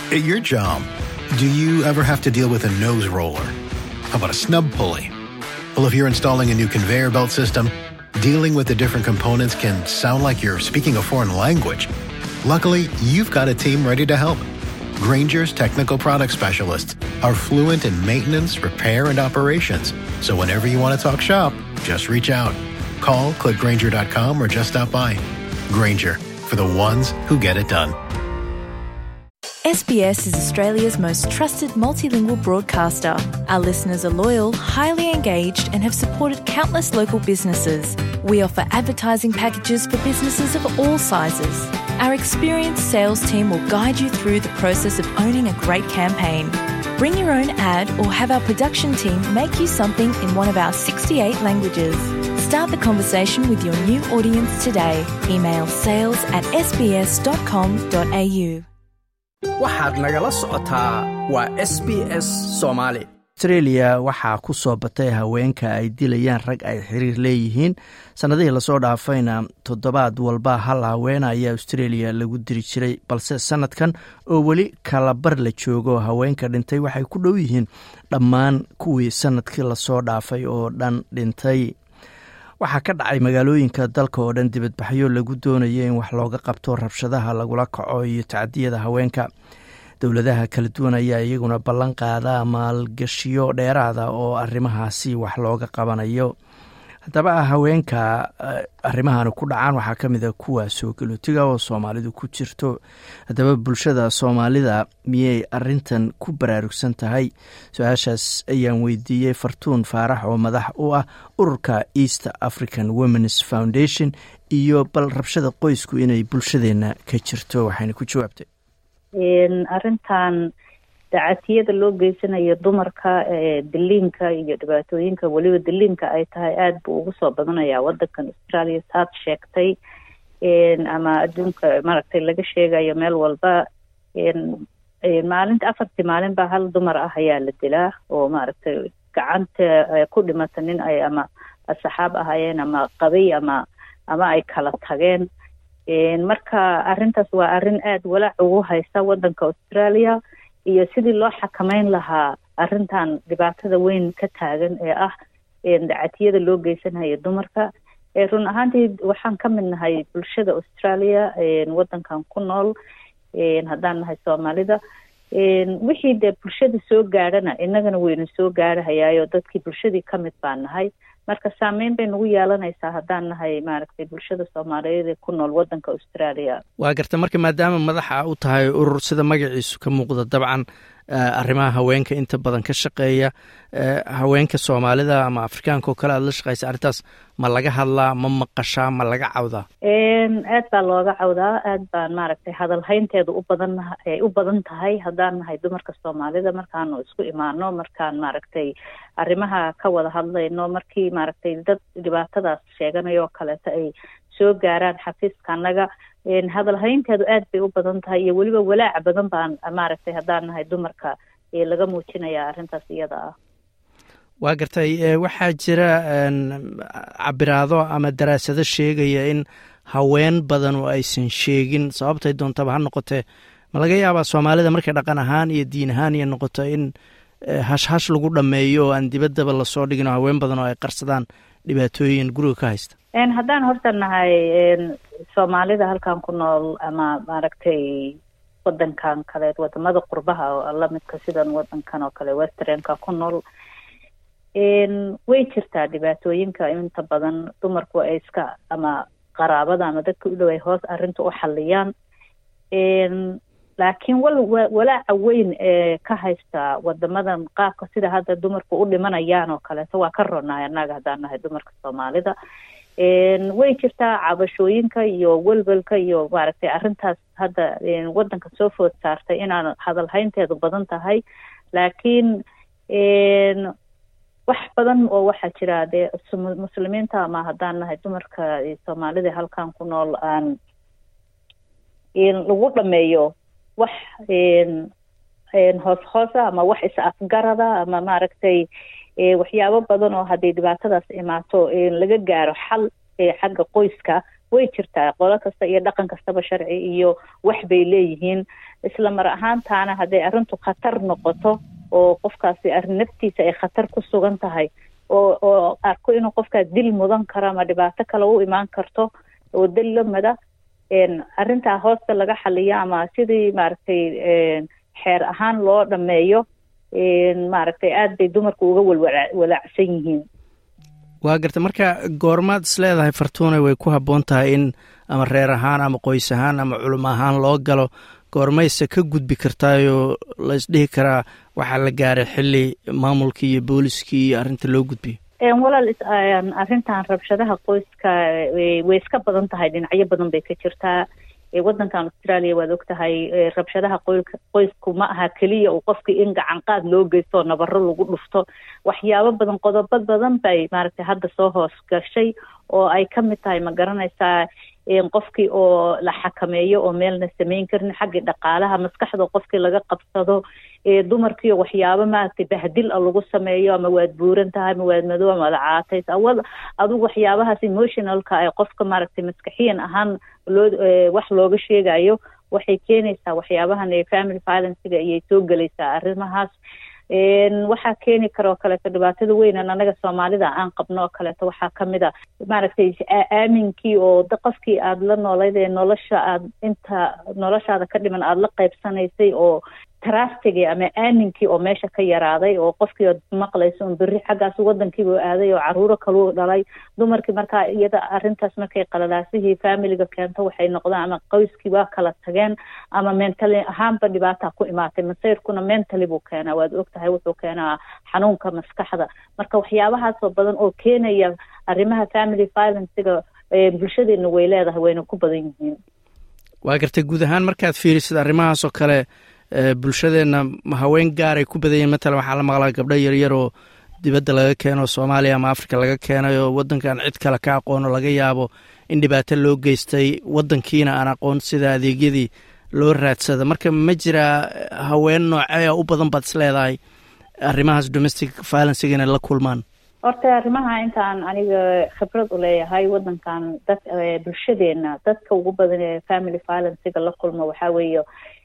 At your job, do you ever have to deal with a nose roller? How about a snub pulley? Well, if you're installing a new conveyor belt system, dealing with the different components can sound like you're speaking a foreign language. Luckily, you've got a team ready to help. Granger's technical product specialists are fluent in maintenance, repair, and operations. So whenever you want to talk shop, just reach out. Call clickgranger.com or just stop by. Granger, for the ones who get it done. SBS is Australia's most trusted multilingual broadcaster. Our listeners are loyal, highly engaged, and have supported countless local businesses. We offer advertising packages for businesses of all sizes. Our experienced sales team will guide you through the process of owning a great campaign. Bring your own ad or have our production team make you something in one of our 68 languages. Start the conversation with your new audience today. Email sales at sbs.com.au. waxaad nagala socotaa waa s b s soomaali australia waxaa ku soo batay haweenka ay dilayaan rag ay xiriir leeyihiin sannadihii lasoo dhaafayna toddobaad walba hal haweena ayaa australia lagu diri jiray balse sannadkan oo weli kalabar la joogo haweenka dhintay waxay ku dhow yihiin dhammaan kuwii sannadkii lasoo dhaafay oo dhan dhintay waxaa ka dhacay magaalooyinka dalka oo dhan dibadbaxyo lagu doonayo in wax looga qabto rabshadaha lagula kaco iyo tacdiyada haweenka dowladaha kala duwan ayaa iyaguna ballan qaada maalgashiyo dheeraada oo arrimahaasi wax looga qabanayo haddaba haweenka arrimahan ku dhacaan waxaa ka mid a kuwa soo galootiga oo soomaalidu ku jirto haddaba bulshada soomaalida miyay arintan ku baraarugsan tahay su-aashaas ayaan weydiiyey fartuun faarax oo madax u ah ururka east african womens foundation iyo bal rabshada qoysku inay bulshadeena ka jirto waxayna ku jawaabtay arrintan dacatiyada loo geysanayo dumarka diliinka iyo dhibaatooyinka weliba diliinka ay tahay aada buu ugu soo badanayaa wadankan australia saad sheegtay ama adduunka maaragtay laga sheegayo meel walba maalinta afartii maalin baa hal dumar ah ayaa la dilaa oo maaragtay gacanta ku dhimata nin ay ama asxaab ahaayeen ama qabay ama ama ay kala tageen marka arrintaas waa arrin aada walaac ugu haysa wadanka australia iyo sidii loo xakameyn lahaa arrintan dhibaatada weyn ka taagan ee ah dacatiyada loo geysanayo dumarka run ahaantii waxaan ka mid nahay bulshada australia wadankan ku nool haddaan nahay soomaalida wixii dee bulshada soo gaadhana inagana wayna soo gaadhahayaayo dadkii bulshadii ka mid baan nahay marka saameyn bay nagu yeelanaysaa haddaan nahay maaragtay bulshada soomaaliyeed ee ku nool wadanka australia waa garta marka maadaama madaxa u tahay urur sida magaciisu ka muuqda dabcan arrimaha haweenka inta badan ka shaqeeya haweenka soomaalida ama afrikaanka oo kale aada la shaqeysa arrintaas ma laga hadlaa ma maqashaa ma laga cawdaa aad baa looga cawdaa aad baan maaragtay hadalhaynteedu u badan ay u badan tahay haddaan nahay dumarka soomaalida markaanu isku imaano markaan maaragtay arrimaha ka wada hadlayno markii maaragtay dad dhibaatadaas sheeganayo oo kaleeto ay soo gaaraan xafiiska annaga hadalhaynteedu aad bay u badan tahay iyo weliba walaac badan baan maaragtay haddaan nahay dumarka laga muujinaya arrintaas iyada ah waa gartay waxaa jira cabiraado ama daraasado sheegaya in haween badan oo aysan sheegin sababtay doontaba ha noqotee ma laga yaabaa soomaalida markay dhaqan ahaan iyo diin ahaan iyo noqoto in hashhash lagu dhameeyo oo aan dibaddaba lasoo dhigin oo haween badan oo ay qarsadaan dhibaatooyin guriga ka haysta haddaan horta nahay soomaalida halkan ku nool ama maaragtay wadankan kaleed wadamada qurbaha oo lamidka sidan wadankan oo kale westernka ku nool way jirtaa dhibaatooyinka inta badan dumarku ay iska ama qaraabada ama dadka u dhow ay hoos arrinta u xaliyaan laakiin wal walaaca weyn ee ka haysta wadamadan qaabka sida hadda dumarku u dhimanayaan oo kaleeto waa ka ronahay annaga haddaan nahay dumarka soomaalida way jirtaa cabashooyinka iyo welwelka iyo maaragtay arrintaas hadda wadanka soo food saartay inaan hadalhaynteedu badan tahay laakiin wax badan oo waxaa jira dee muslimiinta ama haddaan nahay dumarka soomaalida halkan ku nool aan lagu dhameeyo wax hoos hoosa ama wax is afgarada ama maaragtay waxyaabo badan oo hadday dhibaatadaas imaato laga gaaro xal xagga qoyska way jirtaa qolo kasta iyo dhaqan kastaba sharci iyo wax bay leeyihiin isla mar ahaantaana hadday arrintu khatar noqoto oo qofkaasi arrin naftiisa ay khatar ku sugan tahay oo oo arko inuu qofkaas dil mudan karo ama dhibaato kale u imaan karto oo dil lamida arrintaa hoosta laga xaliyo ama sidii maaragtay xeer ahaan loo dhameeyo maaragtay aada bay dumarku uga walwalaacsan yihiin waa garta marka goormaad is leedahay fartuune way ku habboon tahay in ama reer ahaan ama qoys ahaan ama culimo ahaan loo galo goormayse ka gudbi kartaayoo la isdhihi karaa waxaa la gaaray xili maamulkii iyo booliskii iyo arrinta loo gudbiyo walaal arrintan rabshadaha qoyska way iska badan tahay dhinacyo badan bay ka jirtaa waddankan australia waad og tahay rabshadaha qoysku ma aha keliya uu qofkii in gacan qaad loo geysto oo nabaro lagu dhufto waxyaabo badan qodobo badan bay maaragtay hadda soo hoos gashay oo ay ka mid tahay ma garanaysaa qofkii oo la xakameeyo oo meelna samayn karin xaggii dhaqaalaha maskaxda qofkii laga qabsado dumarkiio waxyaabo maaragtay bahdil a lagu sameeyo ama waad buuran tahay ama waad madow ama wada caatays awal adugu waxyaabahaas emotionalka ay qofka maaragtay maskaxiyan ahaan loo wax looga sheegayo waxay keenaysaa waxyaabahan family violencega ayay soo gelaysaa arrimahaas waxaa keeni kara oo kaleeto dhibaatada weynan anaga soomaalida aan qabno oo kaleeto waxaa kamid a maaragtay aaminkii oo qofkii aada la noolayd ee nolosha aad inta noloshaada ka dhiman aada la qaybsanaysay oo trastigii ama aaminkii oo meesha ka yaraaday oo qofkii ood maqlayso un berri xaggaas wadankiibu aaday oo caruuro kaluu dhalay dumarkii markaa iyada arrintaas markay qalalaasihii familiga keento waxay noqdaan ama qoyskii waa kala tageen ama mentally ahaanba dhibaataa ku imaatay masayrkuna mentally buu keenaa waad og tahay wuxuu keenaa xanuunka maskaxda marka waxyaabahaasoo badan oo keenaya arrimaha family violencega bulshadeena way leedahay wayna ku badan yihiin waa gartay guud ahaan markaad fiirisid arrimahaasoo kale bulshadeenna haween gaaray ku badanyeen matalan waxaa la maqlaa gabdho yaryar oo dibadda laga keeno soomaaliya ama africa laga keenay oo waddankan cid kale ka aqoono laga yaabo in dhibaato loo geystay waddankiina aan aqoon sida adeegyadii loo raadsada marka ma jiraa haween noocee u badan baad is leedahay arrimahaas domestic violencega inay la kulmaan horta arrimaha intaan aniga khibrad u leeyahay waddankan dad bulshadeena dadka ugu badan ee family violencega la kulma waxaa weeye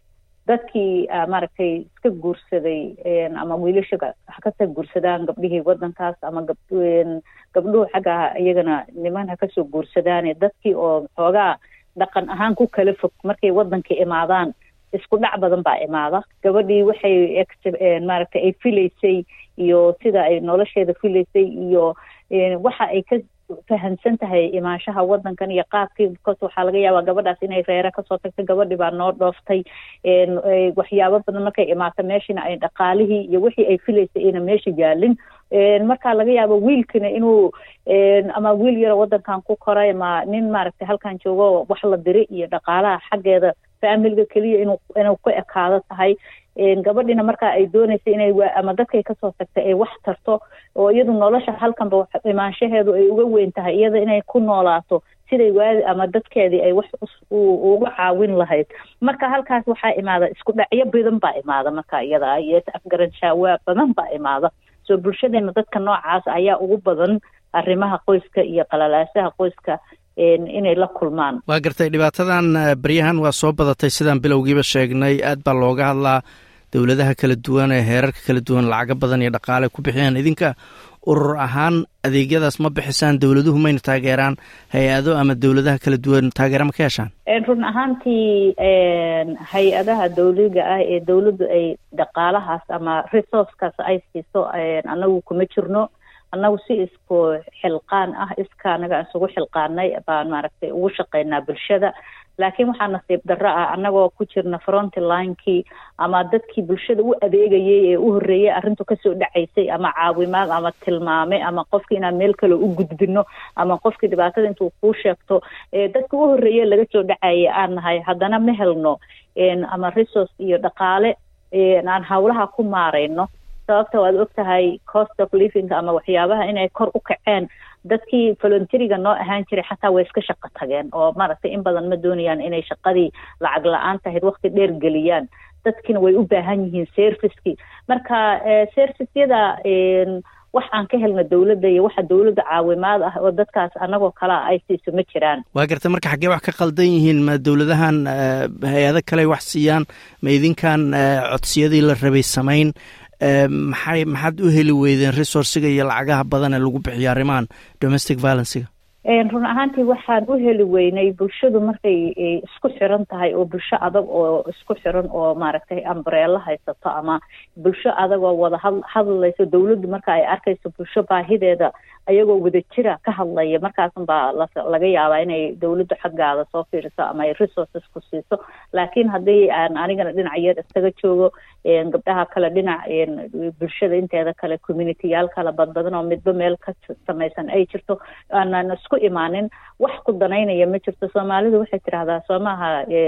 dadkii maaragtay iska guursaday ama wiilasha ha kasoo guursadaan gabdhihii waddankaas ama gab gabdhuhu xagga iyagana niman ha kasoo guursadaane dadkii oo xoogaa dhaqan ahaan ku kala fog markay waddanka imaadaan isku dhac badan baa imaada gabadhii waxay maaragtay ay filaysay iyo sida ay nolosheeda filaysay iyo waxa ay ka fahamsan tahay imaanshaha waddankan iyo qaabkii bcause waxaa laga yaabaa gabadhaas inay reere kasoo tagtay gabadhii baa noo dhooftay waxyaabo badan markay imaato meeshina ay dhaqaalihii iyo wixii ay filaysay ayna meesha yaalin markaa laga yaabo wiilkina inuu ama wiil yaro waddankan ku koray ama nin maaragtay halkan joogo wax la diri iyo dhaqaalaha xaggeeda familiga keliya inuu inuu ku ekaado tahay gabadhina markaa ay dooneysay inay ama dadkay kasoo tagtay ay wax tarto oo iyadu nolosha halkanba imaanshaheedu ay uga weyn tahay iyada inay ku noolaato siday waadi ama dadkeedii ay wax uga caawin lahayd marka halkaas waxaa imaada isku dhacyo badan baa imaada marka iyada iyo afgaranshaawaa badan baa imaada soo bulshadeena dadka noocaas ayaa ugu badan arrimaha qoyska iyo qalalaasaha qoyska inay la kulmaan waa gartay dhibaatadan baryahan waa soo badatay sidaan bilowgiiba sheegnay aad baa looga hadlaa dowladaha kala duwan ee heerarka kala duwan lacago badan iyo dhaqaale ku bixiyaan idinka urur ahaan adeegyadaas ma bixisaan dowladuhu mayna taageeraan hay-ado ama dowladaha kala duwan taageera ma ka heshaan run ahaantii hay-adaha dawliga ah ee dowladdu ay dhaqaalahaas ama resourcekaas ay siiso anagu kuma jirno annagu si isku xilqaan ah iska anaga isugu xilqaanay baan maaragtay ugu shaqaynaa bulshada laakiin waxaa nasiib darro ah annagoo ku jirna fronti linekii ama dadkii bulshada u adeegayay ee u horreeyay arrintu kasoo dhacaysay ama caawimaad ama tilmaame ama qofkii inaan meel kale u gudbino ama qofkii dhibaatada intuu kuu sheegto dadka u horreeye laga soo dhacaya aan nahay haddana ma helno ama resource iyo dhaqaale aan hawlaha ku maarayno sababta waad og tahay cost of living ama waxyaabaha inay kor u kaceen dadkii volunteriga noo ahaan jiray xataa way iska shaqo tageen oo maaragtay in badan ma doonayaan inay shaqadii lacag la-aan tahayd waqti dheer geliyaan dadkiina way u baahan yihiin servicekii marka serviceyada wax aan ka helno dowladda iyo waxa dowladda caawimaad ah oo dadkaas anagoo kalea ay siiso ma jiraan waa garta marka xaggee wax ka qaldan yihiin ma dowladahan hay-ado kale wax siiyaan ma idinkan codsiyadii la rabay samayn maxay maxaad u heli weydeen resourciga iyo lacagaha badan ee lagu bixiyo arrimahan domestic violencega run ahaantii waxaan u heli weynay bulshadu markay isku xiran tahay oo bulsho adag oo isku xiran oo maaragtay ambareelo haysato ama bulsho adag oo wada had hadlayso dowladdu marka ay arkayso bulsho baahideeda ayagoo wada jira ka hadlaya markaasan baa laga yaabaa inay dowladdu xaggaada soo fiiriso ama ay resources ku siiso laakiin haddii aan anigana dhinac yar iskaga joogo gabdhaha kale dhinac bulshada inteeda kale communityyaal kala badbadan oo midba meel ka samaysan ay jirto aanan isku imaanin wax ku danaynaya ma jirto soomaalidu waxay tidhahdaa soo maaha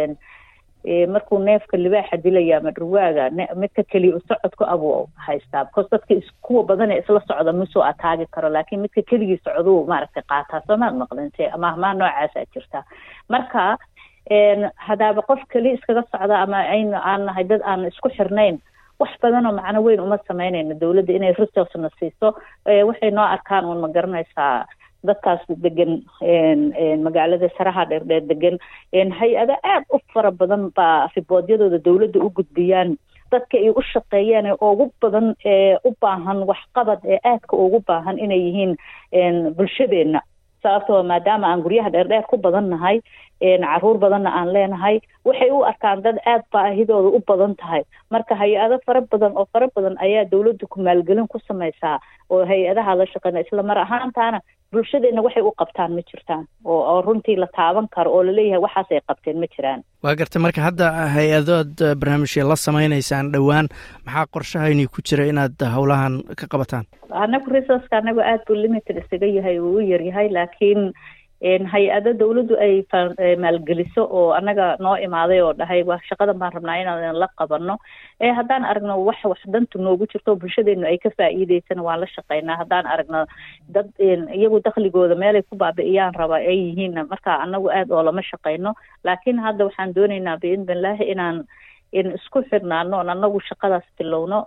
markuu neefka libaaxa dilaya ama dhurwaaga midka keliya u socodku abuu haystaa because dadka kuwa badan ee isla socda masoo ataagi karo laakiin midka keligii socduu maaragtay qaataa soomaad maqlinte ama ahmaa noocaasaa jirta marka hadaaba qof keliya iskaga socda ama aynu aan nahay dad aan isku xirnayn wax badan oo macno weyn uma samaynayno dowladda inay resourcena siiso waxay noo arkaan uun ma garanaysaa dadkaas degan magaalada saraha dheerdheer degan hay-ado aada u fara badan baa riboodyadooda dowladda u gudbiyaan dadka ay u shaqeeyaan ee ugu badan ee u baahan waxqabad ee aadka ugu baahan inay yihiin bulshadeenna sababtoo maadaama aan guryaha dheerdheer ku badan nahay caruur badanna aan leenahay waxay u arkaan dad aada baahidooda u badan tahay marka hay-ado fara badan oo fara badan ayaa dowladda ku maalgelin ku samaysaa oo hay-adaha la shaqeyna isla mar ahaantaana bulshadeenna waxay u qabtaan ma jirtaan oo oo runtii la taaban karo oo laleeyahay waxaas ay qabteen ma jiraan waa garta marka hadda hay-adood barnaamijya la samaynaysaan dhowaan maxaa qorshahayni ku jira inaad howlahan ka qabataan anagu resourceka anagu aada buu limited isaga yahay uu u yaryahay laakiin hay-ado dowladdu ay maalgeliso oo annaga noo imaaday oo dhahay wa shaqadan baan rabnaa inaan la qabano haddaan aragno wax wax dantu noogu jirto bulshadeenu ay ka faa'iideysana waan la shaqeynaa haddaan aragno dad iyagu dakligooda meelay ku baabi'iyaan raba ay yihiinna marka anagu aada oo lama shaqeyno laakiin hadda waxaan dooneynaa biidnillahi inaan isku xirnaano on anagu shaqadaas bilowno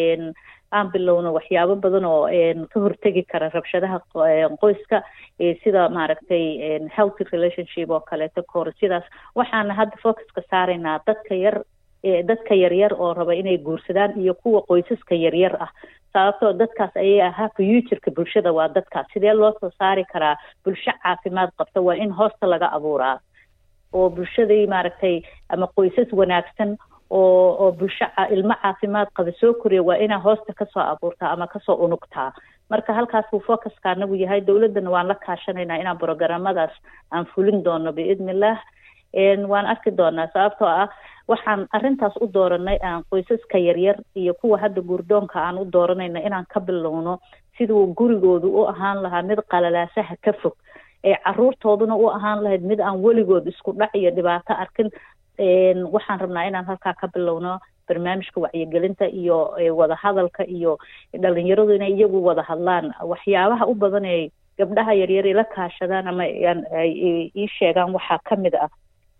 aan bilowno waxyaabo badan oo ka hortegi kara rabshadaha qoyska sida maaragtay healthy relationship oo kaleeto kahor sidaas waxaana hadda focuska saaraynaa dadka yar dadka yaryar oo raba inay guursadaan iyo kuwa qoysaska yaryar ah sababtoo dadkaas ayay ahaa futureka bulshada waa dadkaas sidee loo soo saari karaa bulsho caafimaad qabta waa in hoosta laga abuuraa oo bulshadii maaragtay ama qoysas wanaagsan oo oo bulsho ilmo caafimaad qaba soo koriya waa inaa hoosta kasoo abuurtaa ama kasoo unugtaa marka halkaas buu focuska anagu yahay dowladdana waan la kaashanaynaa inaan programadaas aan fulin doono biidnillaah waan arki doonaa sababtoo ah waxaan arrintaas u dooranay aan qoysaska yaryar iyo kuwa hadda guurdoonka aan u dooranayna inaan ka bilowno siduu gurigoodu u ahaan lahaa mid qalalaasaha ka fog ee caruurtooduna u ahaan lahayd mid aan weligood isku dhac iyo dhibaato arkin waxaan rabnaa inaan halkaa ka bilowno barnaamijka wacyigelinta iyo wadahadalka iyo dhalinyaradu inay iyagu wada hadlaan waxyaabaha u badan ee gabdhaha yaryar la kaashadaan ama ay ii sheegaan waxaa kamid ah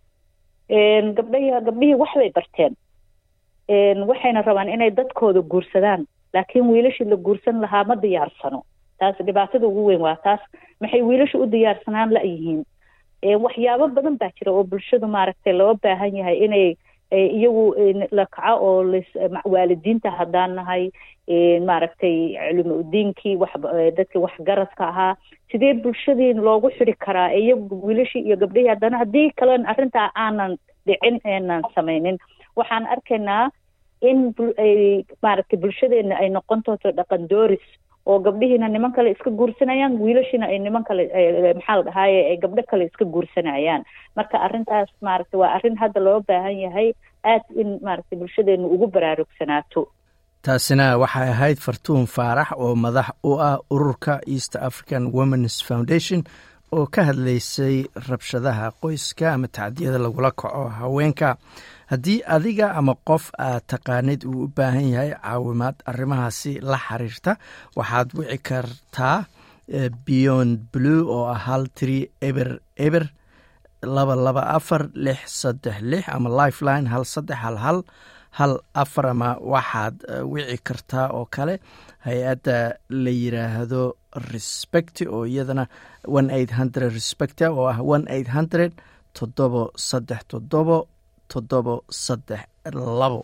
gabdhahi gabdhihii waxbay barteen waxayna rabaan inay dadkooda guursadaan laakiin wiilashii la guursan lahaa ma diyaarsano taas dhibaatada ugu weyn waa taas maxay wiilasha u diyaarsanaan la-yihiin waxyaabo badan baa jira oo bulshadu maaragtay loo baahan yahay inay iyagu la kaco oo waalidiinta haddaan nahay maaragtay culimo udiinkii wax dadkii waxgaradka ahaa sidee bulshadii loogu xidi karaa iyagu wiilashii iyo gabdhihii haddana haddii kalen arrintaa aanan dhicin eenan samaynin waxaan arkaynaa in maaragtay bulshadeena ay noqon doonto dhaqan dooris oo gabdhihiina niman kale iska guursanayaan wiilashiina ay niman kale maxaa la dhahaaye ay gabdho kale iska guursanayaan marka arrintaas maaragtay waa arrin hadda loo baahan yahay aad in maaragtay bulshadeenu ugu baraarugsanaato taasina waxay ahayd fartuun faarax oo madax u ah ururka east african womens foundation oo ka hadlaysay rabshadaha qoyska ama tacdiyada lagula kaco haweenka haddii adiga ama qof aad taqaanid uu u baahan yahay caawimaad arrimahaasi la xiriirta waxaad wici kartaa beyond blue oo ah hal tiri eber eber laba laba afar lix saddex lix ama lifeline hal saddex hal hal hal afar ama waxaad wici kartaa oo kale hay-adda la yiraahdo respect oo iyadana one eight hundred respect oo ah one eight hundred toddobo saddex toddobo toddobo saddex labo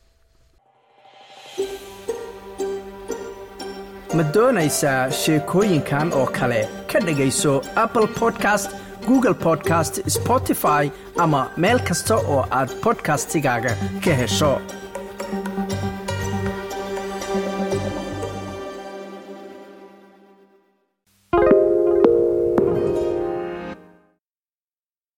ma doonaysaa sheekooyinkan oo kale ka dhegayso apple podcast google podcast spotify ama meel kasta oo aad bodkastigaaga ka hesho